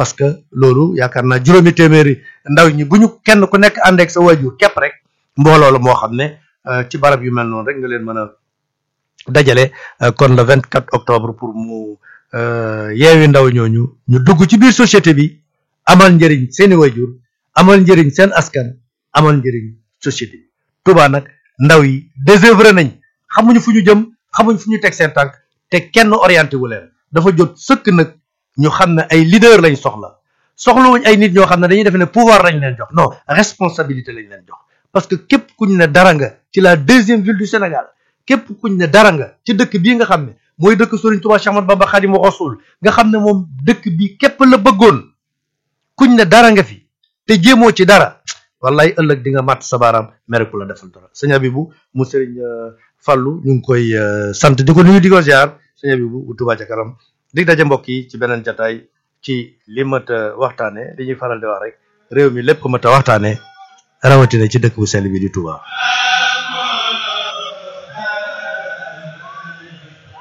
parce que loolu yaakaar naa juróomi téeméeri ndaw ñi bu ñu kenn ku nekk ànd ak sa waajur képp rek mbooloo la moo xam ne ci barab yu mel noonu rek nga leen mën a dajale kon le 24 octobre pour mu yeewi ndaw ñooñu ñu dugg ci biir société bi amal njëriñ seeni waajur amal njëriñ seen askan amal njëriñ société bi Touba nag ndaw yi désœuvré nañ xamuñu fu ñu jëm xamuñ fu ñu teg seen tànk te kenn orienté wu leen dafa jot sëkk nag ñu xam ne ay leader lañ soxla soxlawuñ ay nit ñoo xam ne dañuy def ne pouvoir lañ leen jox non responsabilité lañ leen jox parce que képp kuñ ne dara nga ci la deuxième ville du Sénégal képp kuñ ne dara nga ci dëkk bii nga xam ne mooy dëkk Serigne Touba Cheikh Ahmadou Bamba Khadimu Rasul nga xam ne moom dëkk bi képp la bëggoon kuñ ne dara nga fi te jéemoo ci dara wallaay ëllëg di nga màtt sa baaraam mere ku la defal dara sëñ Abibu mu Serigne Fallou ñu ngi koy sant di ko nuyu di ko ziar sëñ Abibu bu Touba ca kanam dig daje mbokk yi ci beneen jataay ci li mat a waxtaane li ñuy faral di wax rek réew mi lépp mat a waxtaane rawatina ci dëkk bu sell bi di Touba